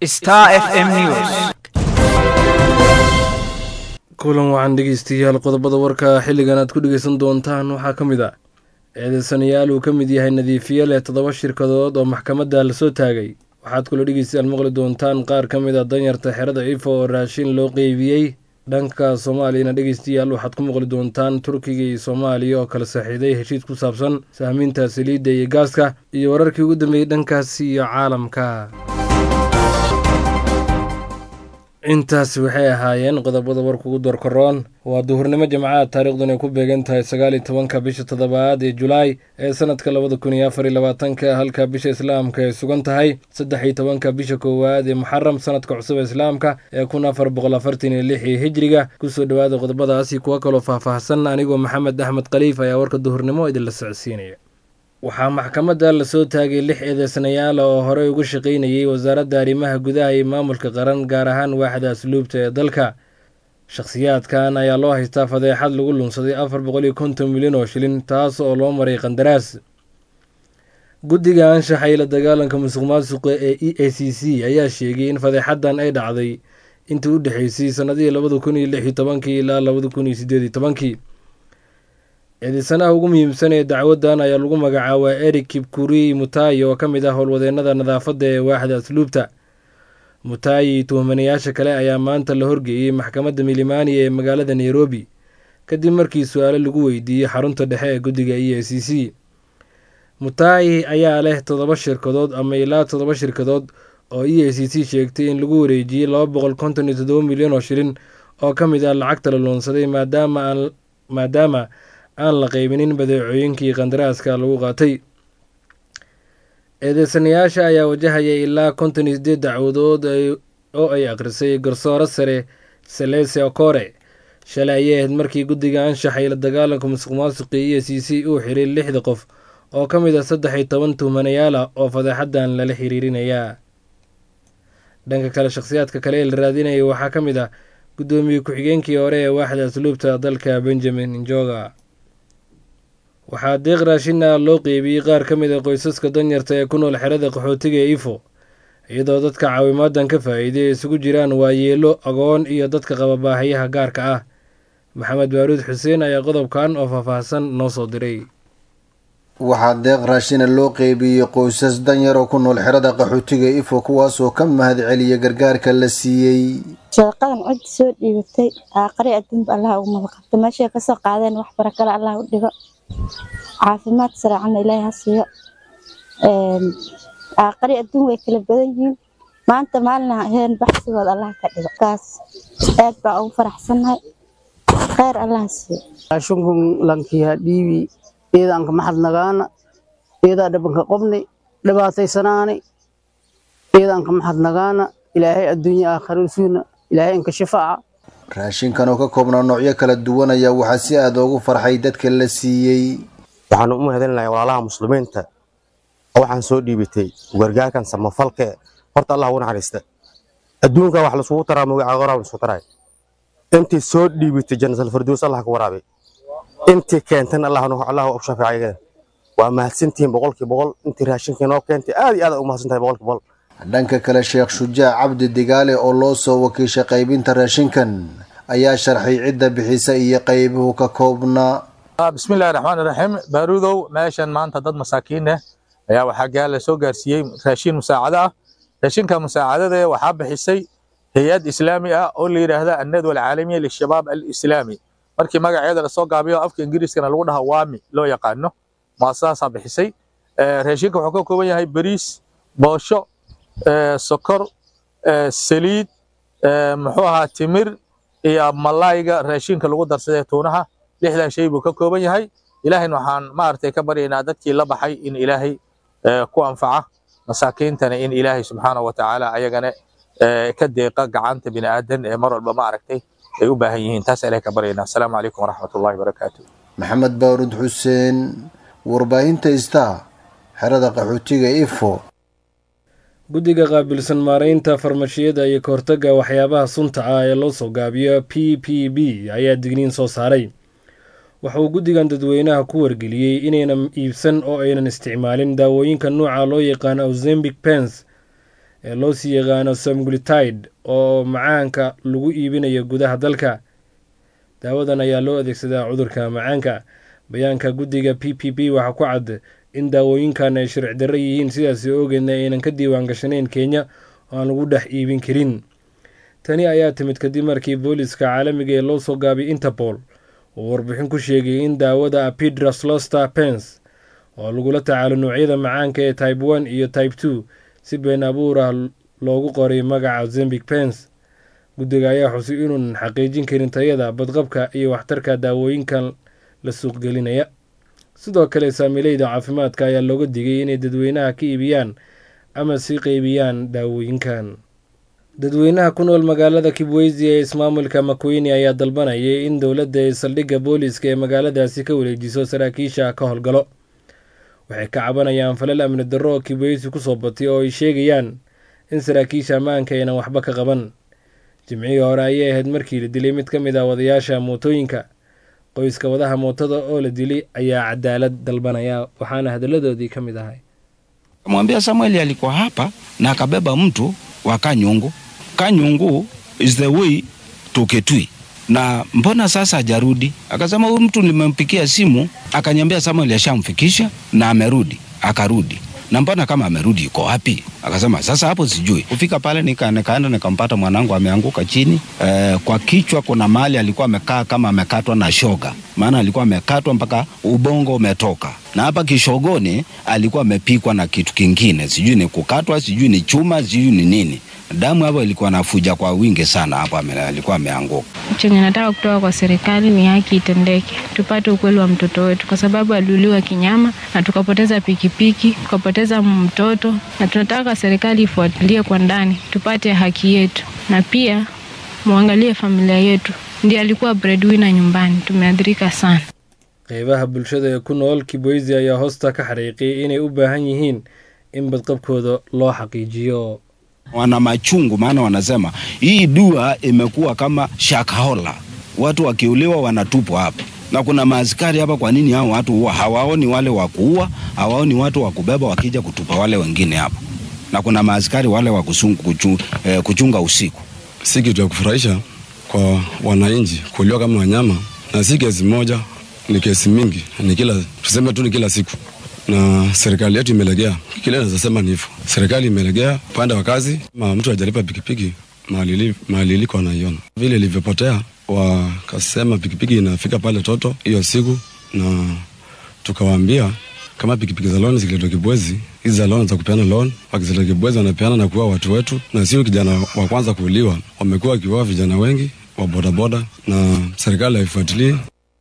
Star FM News. kulan wacan dhegeystayaal qodobada warka xilligan aad ku dhegeysan doontaan waxaa ka mid ah eedeysanayaal uu ka mid yahay nadiifiye leh toddoba shirkadood oo maxkamadda lasoo taagay waxaad kula dhegeystayaal maqli doontaan qaar ka mid a danyarta xerada ifo oo raashin loo qeybiyey dhanka soomaaliyana dhegeystayaal waxaad ku maqli doontaan turkiga iyo soomaaliya oo kala saaxiiday heshiis ku saabsan sahmiinta saliidda iyo gaaska iyo wararkii ugu dambeeyey dhankaasi iyo caalamka intaasi waxay ahaayeen qodobada warka ugu doorkaroon waa duhurnimo jimcaha taariikhdan ay ku beegan tahay sagaal iyo tobanka bisha toddobaad ee julaay ee sanadka labada kun iyo afar iyo labaatanka halka bisha islaamka ay sugan tahay saddex iyo tobanka bisha koowaad ee muxaram sanadka cusub ee islaamka ee kun afar boqol afartan iyo lix iyo hijriga kusoo dhowaada qodobadaasi kuwo kaloo faahfaahsan anigoo maxamed axmed khaliif ayaa warka duhurnimo idinla socodsiinaya waxaa maxkamadda lasoo taagay lix eedeysanayaal oo horey uga shaqaynayay wasaaradda arrimaha gudaha iyo maamulka qaran gaar ahaan waaxda asluubta ee dalka shakhsiyaadkan ayaa loo haystaa fadeexad lagu lunsaday afar boqol iyo konton milyan oo shilin taas oo loo maray qandaraas guddiga anshaxa iyo la dagaalanka musuq maasuqa ee e a c c ayaa sheegay in fadeexaddan ay dhacday intii u dhexeysay sannadihii labada kun iyo lix iyo tobankii ilaa labada kun iyo sideed iyo tobankii eedeysanaha ugu muhiimsan ee dacwaddan ayaa lagu magacaabaa eric kibkuri mutayi oo ka mid ah howlwadeennada nadaafadda ee waaxda asluubta mutayi tuhmanayaasha kale ayaa maanta la horgeeyey maxkamadda milimani ee magaalada nairobi kadib markii su-aalo lagu weydiiyey xarunta dhexe ee guddiga e a c c mutayi ayaa leh toddoba shirkadood ama ilaa toddoba shirkadood oo e a c c sheegtay in lagu wareejiyey laba boqol konton iyo toddoba milyan oo shilin oo ka mid ah lacagta la loonsaday maadaama maadaama aan la qaybinin badeecooyinkii qandaraaska lagu qaatay eedeysanayaasha ayaa wajahaya ilaa konton iyo sideed dacwadood oo ay akhrisay garsooro sare selese okore shalay ayay ahayd markii guddiga anshaxa iyo la dagaalanka musuq maasuqi e c c uu xiray lixda qof oo ka mid ah saddex iyo toban tuhmanayaal ah oo fadeexaddan lala xiriirinayaa dhanka kale shakhsiyaadka kale ee la raadinayay waxaa ka mid ah guddoomiye ku-xigeenkii hore ee waaxda asluubta dalka benjamin njoga waxaa deeq raashin ah loo qeybiyey qaar ka mid a qoysaska danyarta ee ku nool xerada qaxootiga ee ifo iyadoo dadka caawimaaddan ka faa'iiday ay isugu jiraan waayeelo agoon iyo dadka qaba baahayaha gaarka ah maxamed baaruud xuseen ayaa qodobkan oo faahfaahsan noo soo diray waxaa deeq raashina loo qeybiyey qoysas danyar oo ku nool xerada qaxootiga ifo kuwaasoo ka mahad celiya gargaarka la siiyey sadaqadan cod soo dhiibatay aaqari adduunba allah ugu madaqabto meeshay kasoo qaadeen wax barakale allah u dhigo caafimaad saraacana ilaahay ha siiyo aaqari adduun way kala badan yihiin maanta maalina heen baxsigood allah ka dhigo kaas aad baa ugu faraxsannahay kheyr allah siiyo ashunkum lankiha dhiibi iidaanka maxadnagaana iidaa dhabanka qobni dhibaataysanaani iidaanka maxadnagaana ilaahay adduunya aakharisuuna ilaahay inka shifaaca raashinkan oo ka koobnaa noocyo kala duwan ayaa waxaa si aad ugu farxay dadka la siiyey waxaanu u mahadcelinahay walaalaha muslimiinta oo waxaan soo dhiibatay gargaarkan samafalke horta allah ugu naxariista adduunka wax laisugu taraa magaca qoraa laisugu taray intii soo dhiibatay jannatul firdaws allah ka waraabay intii keentana allah allah u shafeecay waa mahadsantihiin boqolkii boqol intii raashinkii noo keentay aad iyo aad u mahadsantahay boqolkii boqol dhanka kale sheekh shujaac cabdi digaale oo loo soo wakiishay qaybinta raashinkan ayaa sharxay cidda bixisa iyo qaybuhu ka koobnaa bismillahi raxmaani raxiim baaruudow meeshan maanta dad masaakiin ah ayaa waxaa gaala soo gaarsiiyey raashin musaacado ah raashinka musaacadada waxaa bixisay hay-ad islaami ah oo la yidhaahda annadwa alcaalamiya lishabaab alislaami markii magaceeda lasoo gaabiyo afka ingiriiskana lagu dhaha waami loo yaqaano muasasasaa bixisay raashinka wuxuu ka kooban yahay bariis boosho sokor saliid muxuu ahaa timir iyo malayga raashinka lagu darsadee tuunaha lixdan shay buu ka kooban yahay ilaahayna waxaan maaragtay ka baryaynaa dadkii la baxay in ilaahay ku anfaca masaakiintana in ilaahay subxaanahu watacaala ayagana ka deeqa gacanta bini aadan ee mar walba maaragtay ay u baahan yihiin taas ilahay ka baryaynaa asalaamu calaykum waraxmatullahi wabarakaatu maxamed baaruud xuseen warbaahinta istaa xerada qaxootiga ifo guddiga qaabilsan maaraynta farmashiyada iyo kahortagga waxyaabaha sunta ah ee loo soo gaabiyo p p b ayaa digniin soo saaray waxa uu guddigan dadweynaha ku wargeliyey inaynan iibsan oo aynan isticmaalin daawooyinka nuuca loo yaqaan ausembic pens ee loo sii yaqaano samglitide oo macaanka lagu iibinayo gudaha dalka daawadan ayaa loo adeegsadaa cudurka macaanka bayaanka guddiga p p p waxaa ku cad in daawooyinkan ay sharci darro yihiin sidaasi ogeedna aynan ka diiwaan gashanayn kenya oo aan lagu dhex iibin karin tani ayaa timid kadib markii booliska caalamiga ee loo soo gaabiyay interpol uu warbixin ku sheegay in daawada apidras loster pens oo lagula tacaalo noocyada macaanka ee type one iyo type two si been abuur ah loogu qoray magaca zembic pens guddiga ayaa xusay inuunan xaqiijin karin tayada badqabka iyo waxtarka daawooyinkan la suuqgelinaya sidoo kale saamileyda caafimaadka ayaa looga digay inay dadweynaha ka iibiyaan ama sii qeybiyaan daawooyinkan dadweynaha ku nool magaalada kibweysi ee ismaamulka makweyne ayaa dalbanayay in dowladda ee saldhigga booliiska ee magaaladaasi ka wareejiso saraakiisha ka howlgalo waxay ka cabanayaan falal amni darro oo kibweysi kusoo batay oo ay sheegayaan in saraakiisha ammaanka aynan waxba ka qaban jimcihii hore ayay ahayd markii la dilay mid ka mid ah wadayaasha mootooyinka qoyska wadaha mootada oo la dilay ayaa cadaalad dalbanaya waxaana hadalladoodii ka mid ahay Kamwambia Samueli alikuwa hapa na akabeba mtu wa Kanyungu. Kanyungu is the way to Kitui. Na mbona sasa hajarudi? Akasema huyu mtu nimempikia simu, akaniambia Samuel ashamfikisha na amerudi. Akarudi. Na mbona kama amerudi yuko wapi? Akasema sasa hapo sijui. Kufika pale nika, nikaenda nikampata mwanangu ameanguka chini. E, kwa kichwa kuna mahali alikuwa amekaa kama amekatwa na shoga. Maana alikuwa amekatwa mpaka ubongo umetoka. Na hapa kishogoni alikuwa amepikwa na kitu kingine. Sijui ni kukatwa, sijui ni chuma, sijui ni nini. Damu hapo ilikuwa nafuja kwa wingi sana hapo ame, alikuwa ameanguka. Chenye nataka kutoka kwa serikali ni haki itendeke, tupate ukweli wa mtoto wetu, kwa sababu aliuliwa kinyama na tukapoteza pikipiki, tukapoteza mtoto, na tunataka serikali ifuatilie kwa ndani, tupate haki yetu, na pia muangalie familia yetu. Ndiye alikuwa breadwinner nyumbani, tumeathirika sana. qeybaha bulshada ee ku nool kibweysi ayaa hoosta ka xariiqiyay inay u baahan yihiin in badqabkooda loo xaqiijiyo wana machungu, maana wanasema hii dua imekuwa kama shakahola, watu wakiuliwa wanatupwa hapa na kuna maaskari hapa. Kwa nini hao watu huwa hawaoni wale wa kuua, hawaoni watu wa kubeba wakija kutupa wale wengine hapa? Na kuna maaskari wale wa kusungu- kuchu, eh, kuchunga usiku. si kitu ya kufurahisha kwa wananchi kuuliwa kama wanyama, na si kesi moja, ni kesi mingi, ni kila tuseme tu ni kila siku, na serikali yetu imelegea. Kile naweza sema ni hivyo, serikali imelegea upande wa kazi. Ma mtu hajalipa pikipiki mahali ili- mahali iliko anaiona vile ilivyopotea, wakasema pikipiki inafika pale Toto hiyo siku, na tukawaambia kama pikipiki za loan zikiletwa Kibwezi, hizi za loan za kupeana loan, wakizileta Kibwezi wanapeana na kuua watu wetu, na sio kijana wa kwanza kuuliwa, wamekuwa wakiua vijana wengi wa bodaboda, na serikali haifuatilii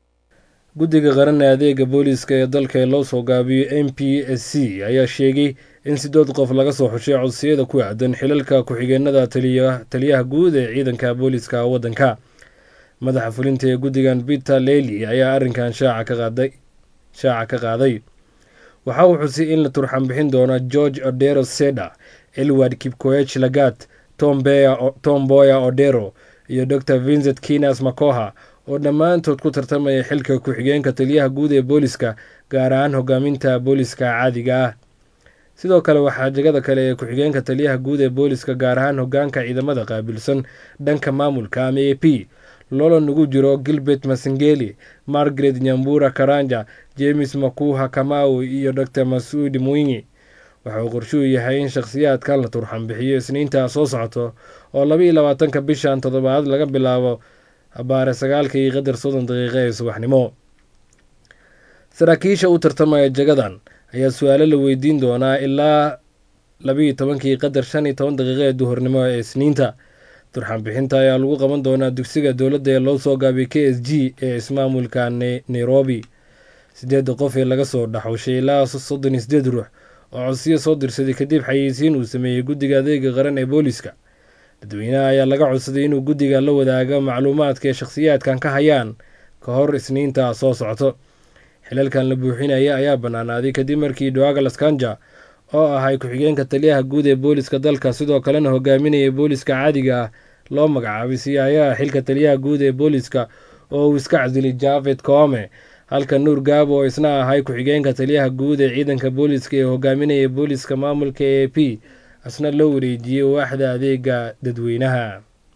guddiga qaran ee adeega booliiska ee dalka ee loo soo gaabiyo m p s c ayaa sheegay in sidood qof laga soo xushay codsiyada ku aadan xilalka ku-xigeenada taliya- taliyaha guud ee ciidanka booliiska waddanka madaxa fulinta ee guddigan peter lely ayaa arrinkan shaaca ka qaaday shaaca ka qaaday waxa uu xusay in la turxan bixin doono george odero seda elward kipkoech lagat tom Beya- tom boya odero iyo dr vincent kinas makoha oo dhammaantood ku tartamaya xilka ku-xigeenka taliyaha guud ee booliska gaar ahaan hogaaminta booliska caadiga ah sidoo kale waxaa jegada kale ee ku-xigeenka taliyaha guud ee booliska gaar ahaan hogaanka ciidamada qaabilsan dhanka maamulka ama a p loola nugu jiro gilbert masengeli margaret nyambura karanja james makuha kamau iyo dr masuudi mwinyi waxa uu qorshuu yahay in shakhsiyaadkan la turxan bixiyo isniintaa soo socoto oo laba iyo labaatanka bishan toddobaad laga bilaabo abaare sagaalka iyo qadar soddon daqiiqa ee subaxnimo saraakiisha u tartamaya jagadan ayaa su-aalo la weydiin doonaa ilaa labiiyo tobankii qadar shan iyo toban daqiiqa ee duhurnimo ee isniinta turxan bixinta ayaa lagu qaban doonaa dugsiga dowladda ee loo soo gaabiyay k s g ee ismaamulka Ne- nairobi sideedda qof ee laga soo dhaxushay ilaa soddon iyo sideed ruux oo codsiyo soo dirsaday kadib xayeysiin uu sameeyey guddiga adeega qaran ee booliska dadweynaha ayaa laga codsaday inuu guddiga la wadaago macluumaadka ee shakhsiyaadkan ka hayaan ka hor isniinta soo socto xilalkan la buuxinaya ayaa bannaanaaday kadib markii douglas kanja oo ahay ku-xigeenka taliyaha guud ee booliska dalka sidoo kalena hogaaminaya booliska caadiga ah loo magacaabay siyaayaha xilka taliyaha guud ee booliska oo uu iska casilay javed koome halka nuur gaabo oo isna ahay ku-xigeenka taliyaha guud ee ciidanka booliska ee hogaaminaya booliska maamulka a p asna loo wareejiyey waaxda adeega dadweynaha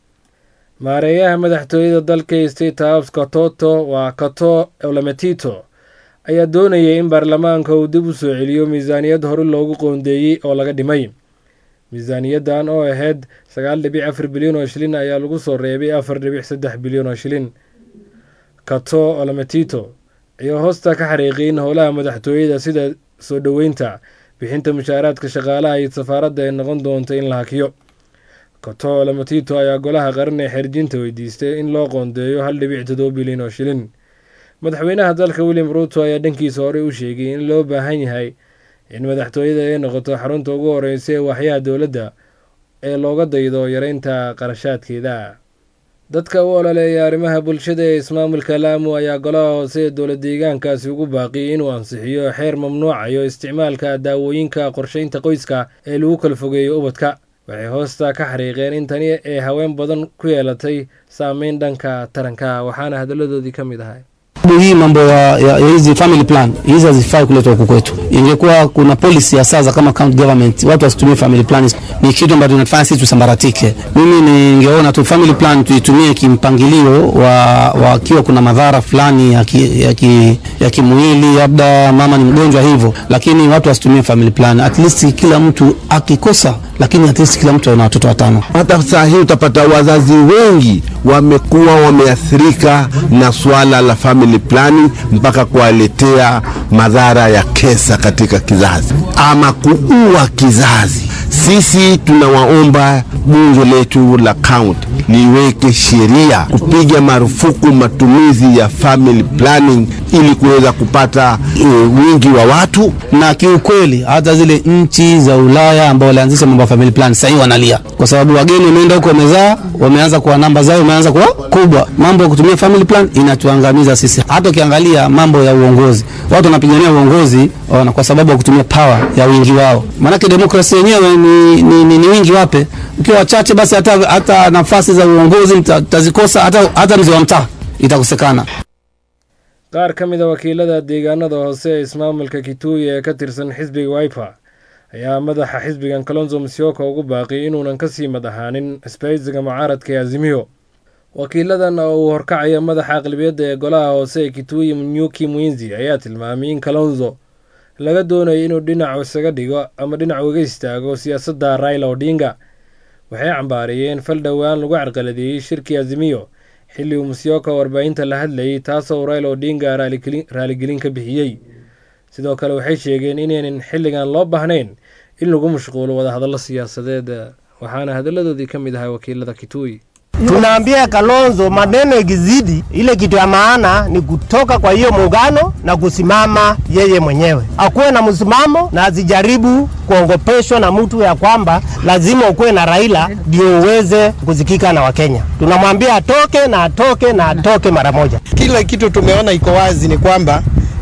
maareeyaha madaxtooyada dalka state house katoto waa kato olametito ayaa doonayay in baarlamaanka uu dib u soo celiyo miisaaniyad hore loogu qoondeeyey oo laga dhimay miisaaniyaddan oo ahayd sagaal dhibic afar bilyan oo shilin ayaa lagu soo reebay afar dhibic saddex bilyan oo shilin kato olametito ayaa hoosta ka xariiqay in howlaha madaxtooyada sida soo dhoweynta bixinta mushaaraadka shaqaalaha iyo safaaradda ay noqon doonto in la hakiyo kato olametito ayaa golaha qaran ee xerjinta weydiistay in loo qoondeeyo hal dhibic toddoba bilyan oo shilin madaxweynaha dalka william ruuto ayaa dhankiisa horey u sheegay in loo baahan yahay in madaxtooyada ay noqoto xarunta ugu horeysa ee waaxyaha dowladda ee looga daydo yareynta qarashaadkeeda dadka u ololeeya arrimaha bulshada ee ismaamulka laamu ayaa golaha hoose ee dowlad deegaankaasi ugu baaqiyay inuu ansixiyo xeer mamnuucayo isticmaalka daawooyinka qorsheynta qoyska ee lagu kala fogeeyo ubadka waxay hoosta ka xariiqeen in tani ay haween badan ku yeelatay saameyn dhanka taranka waxaana hadalladoodii ka mid ahay hii mambo ya, ya, ya hizi family plan hizi hazifai kuletwa huku kwetu. Ingekuwa kuna policy ya sasa kama county government, watu wasitumie family plan, ni kitu ambacho tunafanya sisi tusambaratike. Mimi ningeona tu family plan tuitumie kimpangilio wa wakiwa kuna madhara fulani ya, ki, ya, ki, ya kimwili, labda mama ni mgonjwa hivyo, lakini watu wasitumie family plan. At least kila mtu akikosa, lakini at least kila mtu ana watoto watano. Hata saa hii utapata wazazi wengi wamekuwa wameathirika na swala la family planning mpaka kuwaletea madhara ya kesa katika kizazi ama kuua kizazi. Sisi tunawaomba bunge letu la kaunti liweke sheria kupiga marufuku matumizi ya family planning ili kuweza kupata e, wingi wa watu na kiukweli hata zile nchi za Ulaya ambao walianzisha mambo ya family plan sasa hivi wanalia kwa sababu wageni wameenda huko wamezaa, wameanza kuwa namba zao imeanza kuwa kubwa. Mambo ya kutumia family plan inatuangamiza sisi. Hata ukiangalia mambo ya uongozi, watu wanapigania uongozi wana kwa sababu ya kutumia power ya wingi wao, maanake demokrasia yenyewe ni, ni, ni, ni wingi wape. Ukiwa wachache, basi hata, hata nafasi za uongozi mtazikosa, hata, hata mzee wa mtaa itakosekana. qaar ka mid a wakiilada deegaanada hoose ee ismaamulka kituuyi ee ka tirsan xisbiga wiper ayaa madaxa xisbigan kalonzo musyoka ugu baaqiyay inuunan kasii mad ahaanin isbahaysiga mucaaradka ee azimiyo wakiiladan oo uu horkacaya madaxa aqlabiyadda ee golaha hoose ee kituuyi mnyuki mwinzi ayaa tilmaamay in kalonzo laga doonayo inuu dhinacu isaga dhigo ama dhinac uga istaago siyaasadda raila odinga waxay cambaareeyeen fal dhowaan lagu carqaladeeyey shirkii azimiyo xilli uu musyoka warbaahinta la hadlayay taasoo raila odinga raaligelin ka bixiyey sidoo kale waxay sheegeen inaynan xilligan loo baahnayn in lagu mashquulo wadahadallo siyaasadeed waxaana hadalladoodii ka mid ahay wakiilada kituuyi Tunaambia Kalonzo maneno ikizidi, ile kitu ya maana ni kutoka kwa hiyo muungano na kusimama yeye mwenyewe, akuwe na msimamo na asijaribu kuongopeshwa na mtu ya kwamba lazima ukuwe na Raila ndio uweze kusikika na Wakenya. Tunamwambia atoke na atoke na atoke mara moja. Kila kitu tumeona iko wazi ni kwamba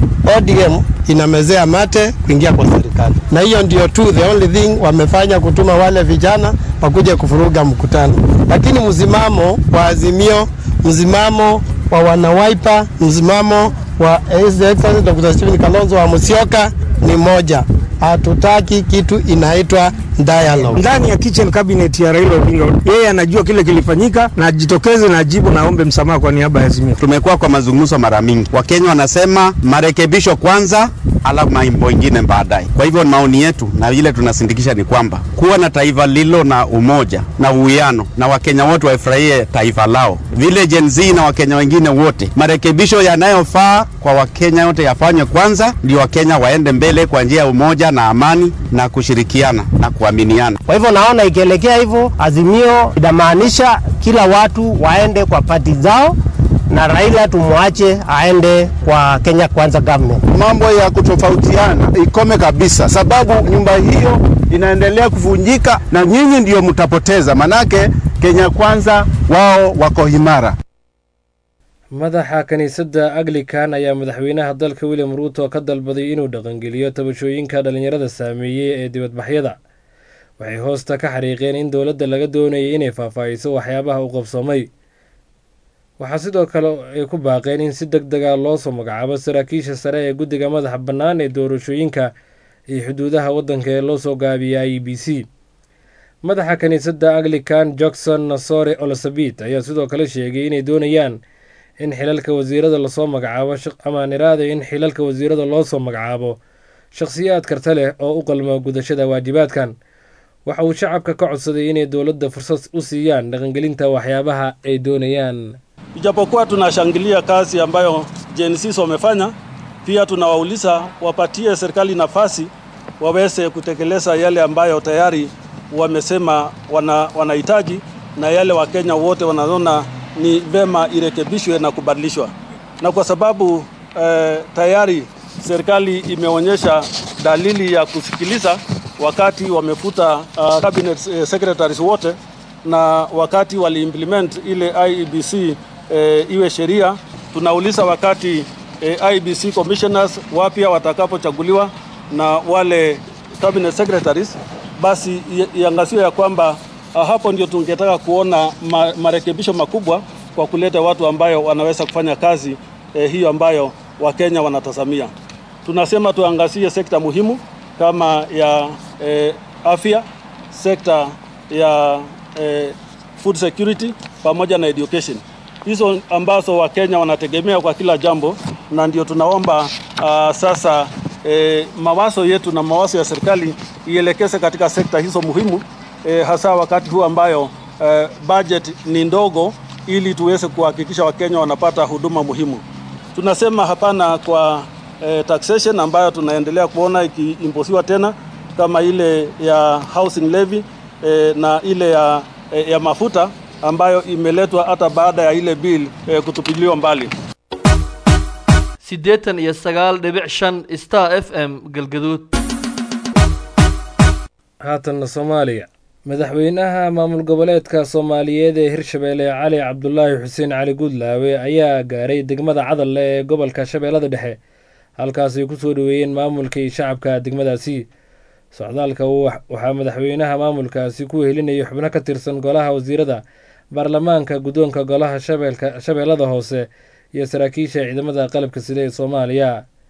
ODM inamezea mate kuingia kwa serikali, na hiyo ndio tu the only thing wamefanya, kutuma wale vijana wakuja kufuruga mkutano. Lakini msimamo wa Azimio, msimamo wa wanawaipa, msimamo wa His Excellency Dr. Stephen Kalonzo wa Musyoka ni moja. Hatutaki kitu inaitwa dialogue. Ndani ya kitchen cabinet ya Raila Odinga, yeye anajua kile kilifanyika na ajitokeze na ajibu na aombe msamaha kwa niaba ya Azimio. Tumekuwa kwa mazungumzo mara mingi, Wakenya wanasema marekebisho kwanza, alafu mambo ingine baadaye. Kwa hivyo maoni yetu na ile tunasindikisha ni kwamba kuwa na taifa lilo na umoja na uwiano, na Wakenya wote waifurahie taifa lao, vile Gen Z na Wakenya wengine wote. Marekebisho yanayofaa kwa Wakenya wote yafanywe kwanza, ndio Wakenya waende mbele kwa njia ya umoja na amani na kushirikiana na kuaminiana. Kwa hivyo naona ikielekea hivyo, Azimio inamaanisha kila watu waende kwa pati zao na Raila tumwache aende kwa Kenya Kwanza government. Mambo ya kutofautiana ikome kabisa, sababu nyumba hiyo inaendelea kuvunjika na nyinyi ndio mtapoteza, manake Kenya Kwanza wao wako imara. madaxa kiniisadda anglican ayaa madaxweynaha dalka william ruuto ka dalbaday inuu dhaqangeliyo tabashooyinka dhallinyarada saameeyey ee dibadbaxyada waxay hoosta ka xariiqeen in dowladda laga doonayay inay faahfaahiso waxyaabaha u qabsoomay waxaa sidoo kale ay ku baaqeen in si deg dega loo soo magacaabo saraakiisha sare ee guddiga madaxa bannaan ee doorashooyinka iyo xuduudaha waddanka ee loo soo gaabiyay i e b c madaxa kiniisadda anglican johnson nasore olosabit ayaa sidoo kale sheegay inay doonayaan in xilalka wasiirada lasoo magacaabo amaan iraada in xilalka wasiirada loo soo magacaabo shakhsiyaad karta leh oo u qalmo gudashada waajibaadkan waxa uu shacabka ka codsaday inay dowladda fursad u siiyaan dhaqangelinta waxyaabaha ay doonayaan Ijapokuwa tunashangilia kazi ambayo Gen Z wamefanya, pia tunawauliza wapatie serikali nafasi waweze kutekeleza yale ambayo tayari wamesema wana, wanahitaji na yale Wakenya wote wanaona ni vema irekebishwe na kubadilishwa, na kwa sababu eh, tayari serikali imeonyesha dalili ya kusikiliza wakati wamefuta uh, cabinet eh, secretaries wote na wakati waliimplement ile IEBC eh, iwe sheria. Tunauliza wakati eh, IEBC commissioners wapya watakapochaguliwa na wale cabinet secretaries, basi iangaziwe ya kwamba uh, hapo ndio tungetaka kuona ma, marekebisho makubwa kwa kuleta watu ambayo wanaweza kufanya kazi eh, hiyo ambayo Wakenya wanatazamia. Tunasema tuangazie sekta muhimu kama ya eh, afya, sekta ya eh, food security pamoja na education, hizo ambazo Wakenya wanategemea kwa kila jambo, na ndio tunaomba uh, sasa eh, mawazo yetu na mawazo ya serikali ielekeze katika sekta hizo muhimu eh, hasa wakati huu ambayo eh, budget ni ndogo, ili tuweze kuhakikisha Wakenya wanapata huduma muhimu. Tunasema hapana kwa eh, taxation ambayo tunaendelea kuona ikiimposiwa tena kama ile ya housing levy eh, na ile ya, eh, ya mafuta ambayo imeletwa hata baada ya ile bill eh, kutupiliwa mbali. siddeetan iyo sagaal dhibic shan star f m galgaduud haatanna soomaaliya madaxweynaha maamul goboleedka soomaaliyeed ee hirshabeelle cali cabdulaahi xuseen cali guudlaawe ayaa gaaray degmada cadalle ee gobolka shabeellada dhexe halkaas ay ku soo dhoweeyeen maamulkii shacabka degmadaasi socdaalka waxaa madaxweynaha maamulkaasi ku helinayay xubno ka tirsan golaha wasiirada baarlamaanka guddoonka golaha shabeellada hoose iyo saraakiisha ciidamada qalabka sida ee soomaaliya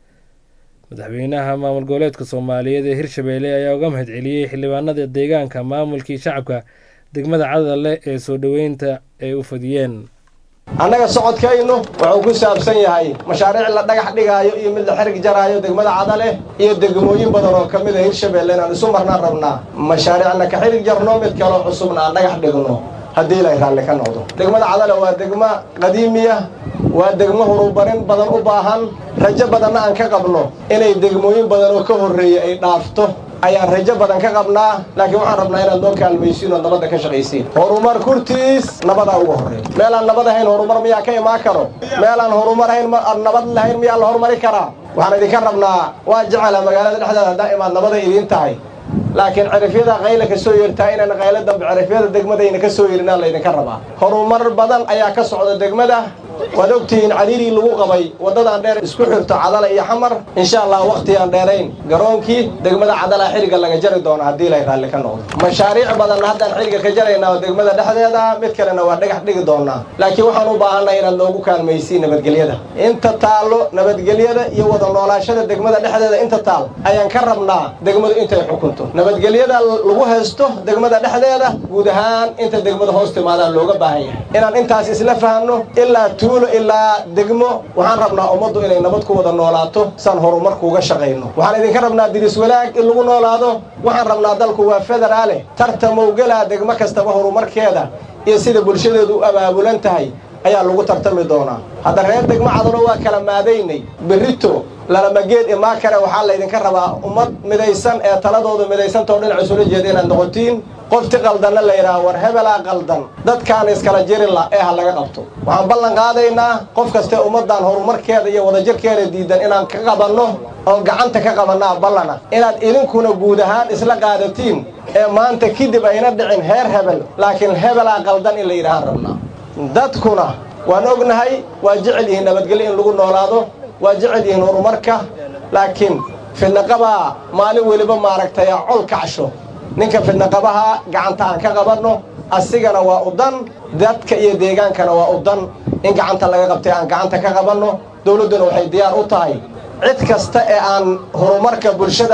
madaxweynaha maamul goboleedka soomaaliyeed ee hirshabeelle ayaa uga mahad celiyey xildhibaanada deegaanka maamulkii shacabka degmada cadalle ee soo dhoweynta ay u fadiyeen annaga socodkaynu wuxuu ku saabsan yahay mashaariic la dhagax dhigaayo iyo mid la xerig jaraayo degmada cadale iyo degmooyin badan oo ka mid a hirshabeelle inaan isu marnaan rabnaa mashaariicna ka xerig jarno mid kaloo cusubna aan dhagax dhigno haddii ilay raalli ka noqdo degmada cadale waa degmo qadiimiya waa degmo horumarin badan u baahan rajo badanna aan ka qabno inay degmooyin badan oo ka horreeya ay dhaafto ayaan rajo badan ka qabnaa laakiin waxaan rabnaa inaad noo kaalmaysiin oo nabadda ka shaqaysiin horumar kurtiis nabadaa uga horreeya meelaan nabad ahayn horumar miyaa ka imaan karo meelaan horumar ahayn nabad lahayn miyaa la horumari karaa waxaan idinka rabnaa waa jecela magaalada dhexdeeda haddaa imaad nabaday idiin tahay laakiin cirifyada qayla ka soo yeertaa inaan qaylo dambe cirifyada degmadayna ka soo yeerinaa laydinka rabaa horumar badan ayaa ka socda degmada waad ogtihiin cariirii lagu qabay waddadan dheer isku xirto cadala iyo xamar insha allah wakhti aan dheerayn garoonkii degmada cadala xilliga laga jari doono haddii lay raalli ka noqdo mashaariic badanna haddaan xilliga ka jaraynaa oo degmada dhexdeeda mid kalena waa dhagax dhigi doonaa laakiin waxaan u baahannahay inaad noogu kaalmaysiin nabadgelyada inta taallo nabadgelyada iyo wada noolaashada degmada dhexdeeda inta taal ayaan ka rabnaa degmadu intay xukunto nabadgelyada lagu haysto degmada dhexdeeda guud ahaan inta degmada hoos timaadaan looga baahan yahay inaan intaas isla fahanno ilaa tuulo ilaa degmo waxaan rabnaa ummaddu inay nabad ku wada noolaato saan horumarkuuga shaqayno waxaan idinka rabnaa diris wanaag in lagu noolaado waxaan rabnaa dalku waa federaale tartamowgelaa degmo kastaba horumarkeeda iyo sida bulshadeedu u abaabulan tahay ayaa lagu tartami doonaa hadda reer degmo cadano waa kala maadaynay berrito lalamageed imaa kale waxaa laydinka rabaa ummad midaysan ee taladooda midaysantao dhinac isula jeeda inaad noqotiin qofti qaldanna la yidhaha war hebelaa qaldan dadkaan iskala jirila ee ha laga qabto waxaan ballan qaadaynaa qof kaste ummaddan horumarkeeda iyo wadajirkeeda diidan inaan ka qabanno oon gacanta ka qabannaa ballana inaad idinkuna guud ahaan isla qaadatiin ee maanta kadib ayna dhicin heer hebel laakiin hebelaa qaldan in la yidhahaan rabnaa dadkuna waan ognahay waa jecel yihiin nabadgelyo in lagu noolaado waa jecel yihiin horumarka laakiin fidnaqabaa maalin weliba maaragtay col kacsho ninka fidnaqabaha gacanta aan ka qabanno asigana waa u dan dadka iyo deegaankana waa u dan in gacanta laga qabtay aan gacanta ka qabanno dawladduna waxay diyaar u tahay cid kasta ee aan horumarka bulshadan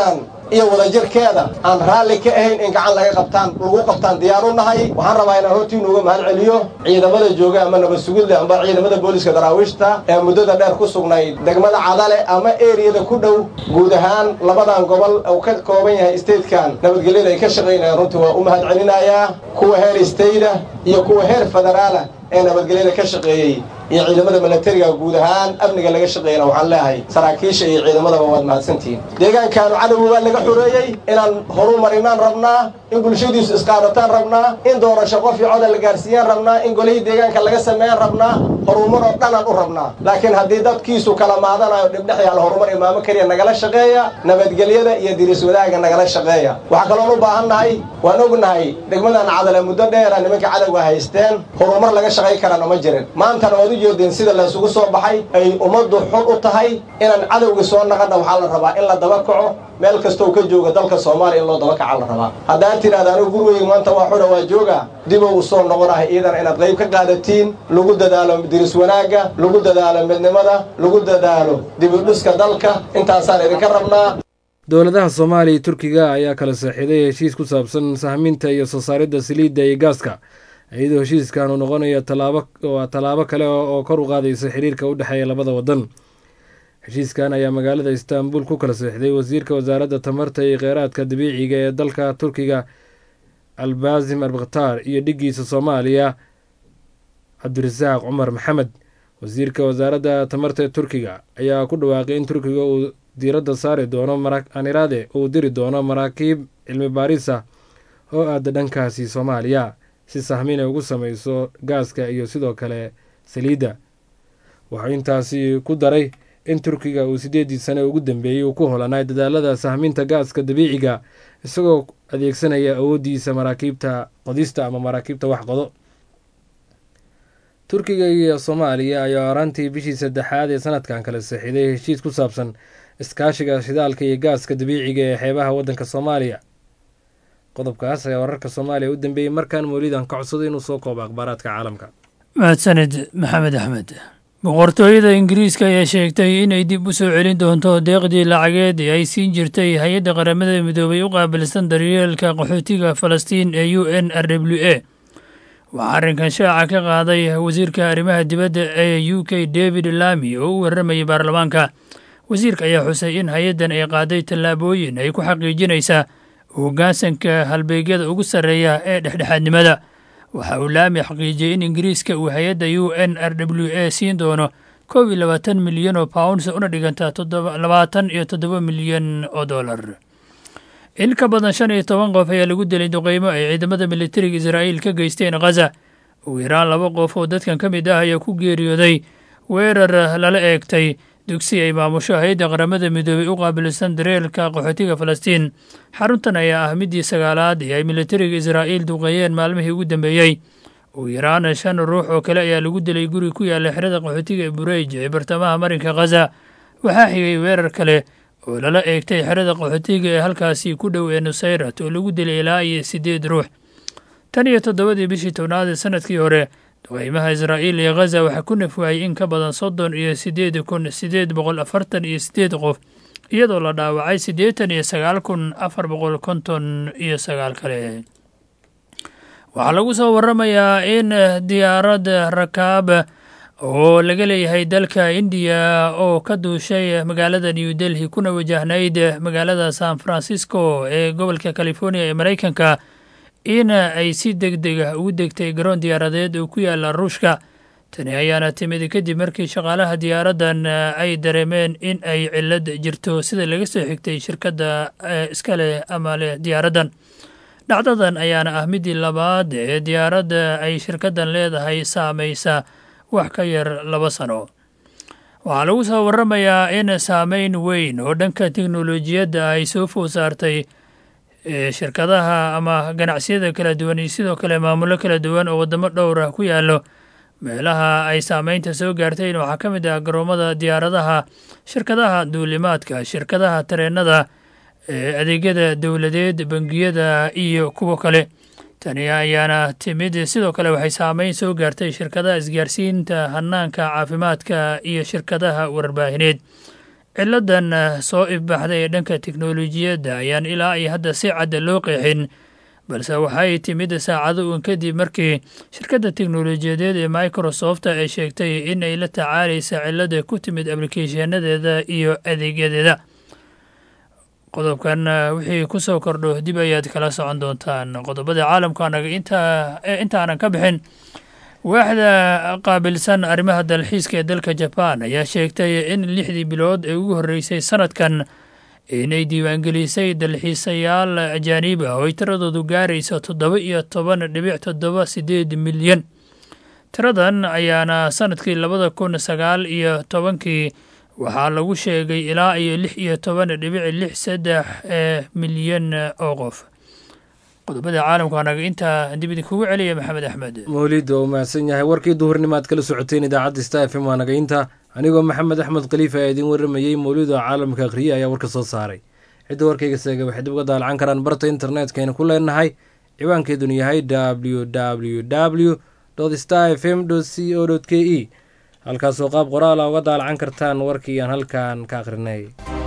iyo wadajirkeeda aan raalli ka ahayn in gacan laga qabtaan lagu qabtaan diyaar u nahay waxaan rabaa inaan hortiinu uga mahad celiyo ciidamada jooga ama nabad sugidle amba ciidamada booliska daraawiishta ee muddada dheer ku sugnayd degmada cadale ama eriyada ku dhow guud ahaan labadan gobol uu ka kooban yahay statekan nabadgelyada ay ka shaqaynayaan runtii waa u mahad celinayaa kuwa heer stayda iyo kuwa heer federaala ee nabadgelyada ka shaqeeyey iyo ciidamada milatariga guud ahaan amniga laga shaqeeyana waxaan leeyahay saraakiisha iyo ciidamadaba waad mahadsantihiin deegaankaanu cadowga waa laga xoreeyey inaan horumarinaan rabnaa in bulshadiisu isqaadataan rabnaa in doorasho qof iyo coda la gaarsiiyaan rabnaa in golihii deegaanka laga sameeyaan rabnaa horumar oo dhanaan u rabnaa laakiin haddii dadkiisu kala maadanayo dhibdhex yaal horumar imaamo keliya nagala shaqeeya nabadgelyada iyo diris wadaaga nagala shaqeeya waxaa kaloon u baahan nahay waan ognahay degmadan cadale muddo dheera nimanka cadowga haysteen horumar laga shaqay karana ma jirin maantana waad u jeedeen sida laysugu soo baxay ay ummaddu xun u tahay inaan cadowga soo naqana waxaa la rabaa in la daba kaco meel kastoo ka jooga dalka soomaaliya in loo daba kaca la rabaa haddaad tidhahda anigu gurigeyga maanta waa xuna waa jooga dibow u soo noqonahay iidana inaad qayb ka qaadatiin lagu dadaalo diris wanaagga lagu dadaalo midnimada lagu dadaalo dibudhiska dalka intaasaan idinka rabnaa dowladaha soomaaliya iyo turkiga ayaa kala saaxiiday heshiis ku saabsan sahminta iyo soo saaridda saliidda iyo gaaska iyadoo heshiiskan uu noqonayo tallaabo waa tallaabo kale oo kor u qaadaysa xiriirka u dhexeeya labada waddan heshiiskan ayaa magaalada istaanbul ku kala seexday wasiirka wasaaradda tamarta iyo kheyraadka dabiiciga ee dalka turkiga albaasim arbaktaar iyo dhiggiisa soomaaliya cabdirasaaq cumar maxamed wasiirka wasaaradda tamarta ee turkiga ayaa ku dhawaaqay in turkiga uu diiradda saari doono aniraade uu diri doono maraakiib cilmi baarisa oo aada dhankaasi soomaaliya si sahmin ay ugu sameyso gaaska iyo sidoo kale saliidda wuxuu intaasi ku daray in turkiga uu sideedii sane ugu dambeeyey uu ku holanay dadaalada sahminta gaaska dabiiciga isagoo adeegsanaya awooddiisa maraakiibta qodista ama maraakiibta wax qodo turkiga iyo soomaaliya ayaa horaantii bishii saddexaad ee sanadkan kala seexiday heshiis ku saabsan iskaashiga shidaalka iyo gaaska dabiiciga ee xeebaha waddanka soomaaliya qodobkaas ayaa wararka soomaaliya u dambeeyey markaan mawlidan ka codsaday inuu soo koobo akhbaaraadka caalamka mahadsanid maxamed axmed boqortooyada ingiriiska ayaa sheegtay inay dib u soo celin doonto deeqdii lacageed ee ay siin jirtay hay-adda qaramada midoobay u qaabilsan daryeelka qaxootiga falastiin ee u n r w a waxaa arrinkan shaaca ka qaaday wasiirka arrimaha dibadda ee u k david lami oo u warramayay baarlamaanka wasiirka ayaa xusay in hay-addan ay qaaday tallaabooyin ay ku xaqiijinaysaa hoggaansanka halbeegyada ugu sarreeya ee dhexdhexaadnimada waxa uu laami xaqiijiyey in ingiriiska uu hay-adda u n r w a siin doono kow iyo labaatan milyan oo pounds una dhiganta labaatan iyo toddoba milyan oo dollar in ka badan shan iyo toban qof ayaa lagu dilay duqeymo ay ciidamada militariga israa'iil ka geysteen khaza ugu yaraan laba qof oo dadkan ka mid ah ayaa ku geeriyooday weerar lala eegtay dugsi ay maamusho hay-adda qaramada midoobey u qaabilsan dareelka qaxootiga falastiin xaruntan ayaa ah middii sagaalaad ee ay militariga israa'iil duqeeyeen maalmihii ugu dambeeyey ugu yaraan shan ruux oo kale ayaa lagu dilay guri ku yaalla xerada qaxootiga ee bureyj ee bartamaha marinka khaza waxaa xigay weerar kale oo lala eegtay xerada qaxootiga ee halkaasi ku dhow ee nusayrat oo lagu dilay ilaa iyo siddeed ruux tan iyo toddobadii bishii tobnaad ee sanadkii hore duqeymaha israa'iil iyo khaza waxaa ku nafwaayey in ka badan soddon iyo siddeed kun siddeed boqol afartan iyo siddeed qof iyadoo la dhaawacay siddeetan iyo sagaal kun afar boqol konton iyo sagaal kale waxaa lagu soo waramayaa in diyaarad rakaab oo laga leeyahay dalka indiya oo ka duushay magaalada new delhi kuna wajahnayd magaalada san francisco ee gobolka california ee maraykanka in ay si deg deg ah ugu degtay garoon diyaaradeed oo ku yaala ruushka tani ayaana timid kadib markii shaqaalaha diyaaraddan ay dareemeen in ay cilad jirto sida laga soo xigtay shirkadda iska leh ama leh diyaaraddan dhacdadan ayaana ah midii labaad ee diyaaradda ay shirkaddan leedahay saamaysa wax ka yar laba sano waxaa lagu soo waramayaa in saameyn weyn oo dhanka teknolojiyadda ay soo food saartay shirkadaha ama ganacsiyada kala duwan iyo sidoo kale maamulo kala duwan oo waddamo dhowr ah ku yaallo meelaha ay saameynta soo gaartayn waxaa ka mid ah garoomada diyaaradaha shirkadaha duulimaadka shirkadaha tareennada adeegyada dowladeed bangiyada iyo kuwa kale tani ayaana timid sidoo kale waxay saameyn soo gaartay shirkadaha isgaarsiinta hanaanka caafimaadka iyo shirkadaha warbaahineed ciladan soo ifbaxday ee dhanka teknolojiyadda ayaan ilaa iyo hadda si cadda loo qeexin balse waxay timid saacado uun kadib markii shirkadda teknolojiyadeed ee microsoft ay sheegtay in ay la tacaalaysa cilada ku timid ablikeeshanadeeda iyo adeegyadeeda qodobkan wixii ku soo kordho dib ayaad kala socon doontaan qodobada caalamkaanaga intaanan ka bixin waaxda qaabilsan arrimaha dalxiiska ee dalka jabaan ayaa sheegtay in lixdii bilood ee ugu horreysay sanadkan inay diiwaangelisay dalxiisayaal ajaaniib ah oo ay tiradoodu gaarayso toddoba iyo toban dhibic toddoba sideed milyan tiradan ayaana sanadkii labada kun sagaal iyo tobankii waxaa lagu sheegay ilaa iyo lix iyo toban dhibic lix saddex ee milyan oo qof qodobada caalamka anaga intaa dib idinkugu celiya maxamed axmed mawlid waa u mahadsan yahay warkii duhurnimo aad kala socoteen idaacadda sta f m waa naga inta anigoo maxamed axmed khaliif ayaa idiin waramayey mawlid oo caalamka akhriye ayaa warka soo saaray cidda warkayga seega waxay dib uga daalacan karaan barta internetkayna ku leenahay ciwaankeeduna yahay w w w star f m c o k e halkaasoo qaab qoraala uga daalacan kartaan warkii aan halkan ka akhrinay